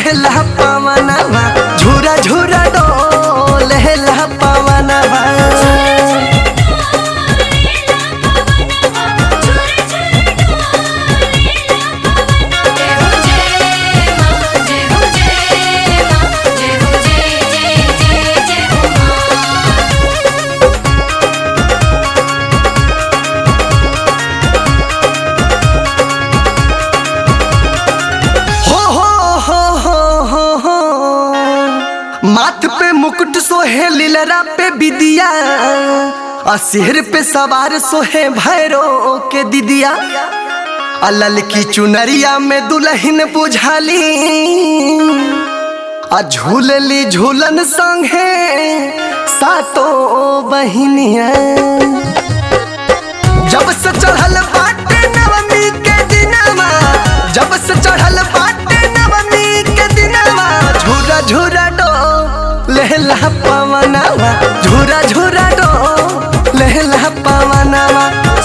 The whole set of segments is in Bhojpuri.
लहला पवनवा झूरा झूरा डोल लहला पवनवा जय हो जय मां जय हो जय मां जय हो जय जय जय जय हो मां हो हो हो हो हो हो माथ पे मुकुट सोहे लीलरा पे बिदिया आ सिर पे सवार सोहे भैरो के दिदिया आ ललकी चुनरिया में दुल्हन बुझाली आ झूलली झूलन संगे सातो बहिनिया जब से चढ़ल बाटे नवमी के दिनवा जब से चढ़ल बाटे नवमी के दिनवा झूरा झूरा डो लहला पवनवा झूरा झूरा डो लहला पवनवा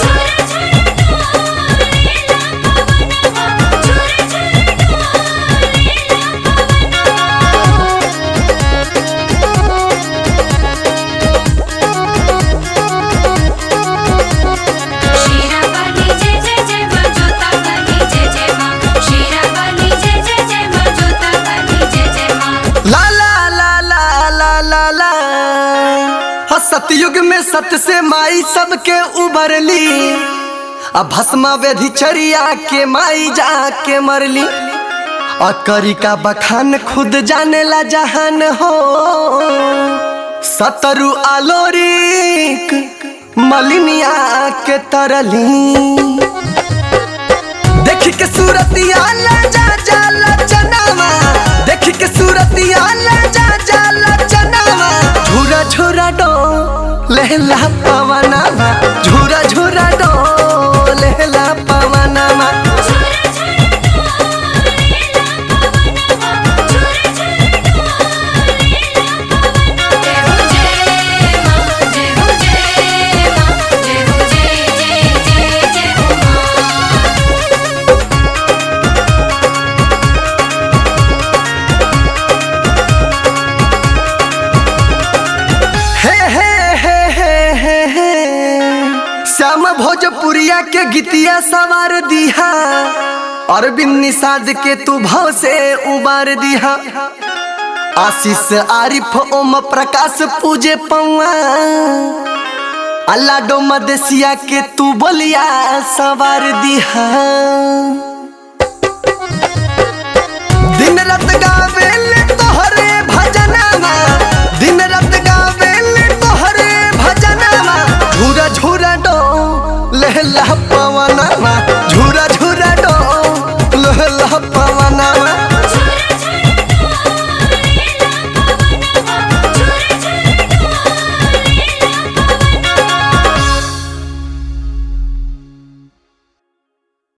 शीरा वाली जय जय जय मां जोता वाली जय जय मां शीरा वाली जय जय जय मां जोता वाली जय जय मां ला ला ला ला ला ला ला हाँ, सतयुग में सत से माई सबके उभरली अब भस्मा व्यधिचरिया के माई जाके मरली और करी का बखान खुद जाने ला जहान हो सतरु आलोरिक मलिनिया के तरली देख के सूरतिया ला जा जा ला चनावा देख के सूरतिया ला जा जा ला चनावा झूरा झूरा डो लहला पवनावा झूरा झूरा डो लहला पवनावा जय हो जय मां जय हो जय मां जय हो जय जय जय जय हो मां हे हे हे हे हे हे श्याम भोजपुरिया के गीतिया सवार दिहा अरविंद निषाद के तू भाव से उबार दिहा आशीष आरिफ ओम प्रकाश पूजे पौआ अल्लाह डो मदेसिया के तू बोलिया सवार दिहा दिन रात गावेले तोहरे भजनवा दिन रात गावेले तोहरे भजनवा झूरा झूरा डो लहला